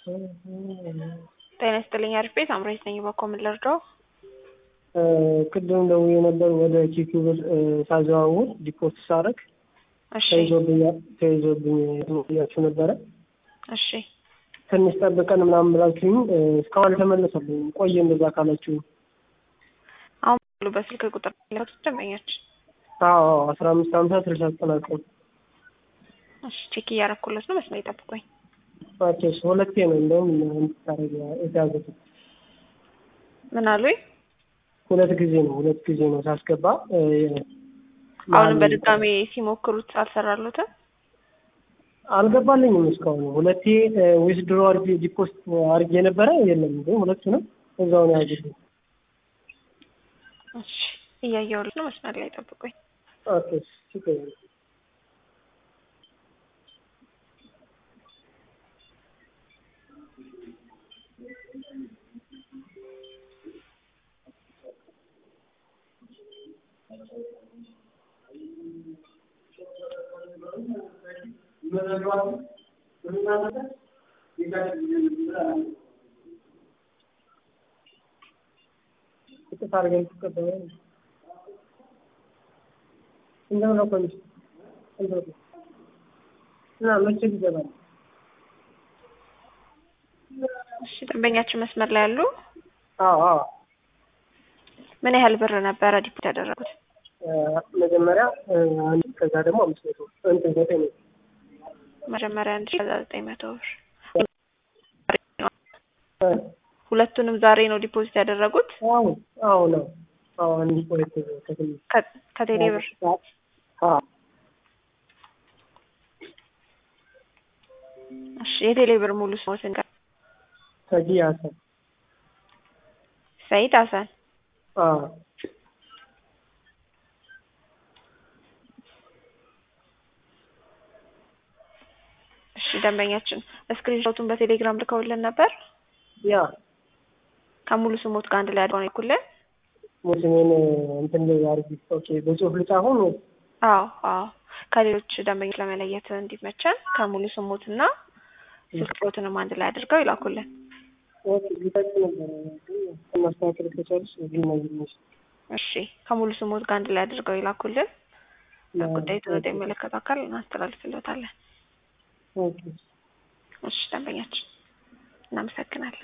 ጤና ይስጥልኝ አሪፍ ቤት አምራች ነኝ። በኮ ምን ልርዳው? ቅድም ደውዬ ነበር ወደ ኪኪ ብር ሳዘዋውር ዲፖርት ሳረግ እሺ ተይዞብኝ ያችሁ ነበረ። እሺ ትንሽ ጠብቀን ምናምን ብላችሁኝ እስካሁን አልተመለሰልኝም። ቆየ እንደዛ ካላችሁ አሁን ሁሉ በስልክ ቁጥር ለቱ ደንበኞች አዎ አስራ አምስት ሀምሳ ስልሳ ዘጠናቀም እሺ ቼክ እያረኩለት ነው። መስመር ይጠብቁኝ። ኦኬ ሁለቴ ነው እንደውም እንድታረግ የተያዘት ምን አሉኝ? ሁለት ጊዜ ነው ሁለት ጊዜ ነው ሳስገባ አሁንም በድጋሚ ሲሞክሩት አልሰራሉትም። አልገባልኝም እስካሁን ሁለቴ ዊዝድሮ አርጌ ዲፖስት አርጌ ነበረ የለም ግን ሁለቱንም እዛው ነው ያዙልኝ። እሺ እያየሁለት ነው። መስመር ላይ ጠብቁኝ። ኦኬ ችግር የለም። ቅጥፍ አድርገን ትቀበለ እንደምን ነው ኮሚስ እና መቼ ይገባል? እሺ ደንበኛችን መስመር ላይ ያሉ አዎ አዎ ምን ያህል ብር ነበረ ዲፖት ያደረጉት? መጀመሪያ አንድ ከዛ ደግሞ አምስት መቶ እንትን ዘጠኝ መቶ መጀመሪያ አንድ ሺህ ከዛ ዘጠኝ መቶ ብር ሁለቱንም ዛሬ ነው ዲፖዚት ያደረጉት አዎ አዎ ነው አዎ አንድ ሁለት ከትንሽ ከ- ከቴሌ ብር አዎ እሺ የቴሌ ብር ሙሉ ስሞትን ጋር ሰጂ ሀሰን ሰይድ ሀሰን አዎ እሺ ደንበኛችን ስክሪንሾቱን በቴሌግራም ልከውልን ነበር ያ ከሙሉ ስሞት ጋር አንድ ላይ አድርገው ነው ይልኩልን ሙስሊምን እንትን ላይ አርጊ ኦኬ በጽሁፍ ልጻፉን አዎ አዎ ከሌሎች ደንበኞች ለመለየት እንዲመቸን ከሙሉ ስሞትና ስልክ ቁጥሮትንም አንድ ላይ አድርገው ይላኩልን ኦኬ ሊጠቅ ነበር ግን ማስተካከል ከቻልሽ ግን ነው እሺ ከሙሉ ስሞት ጋር አንድ ላይ አድርገው ይላኩልን ጉዳዩ ወደሚመለከተው አካል እናስተላልፍልዎታለን ኦኬ እሺ ደንበኛችን እናመሰግናለን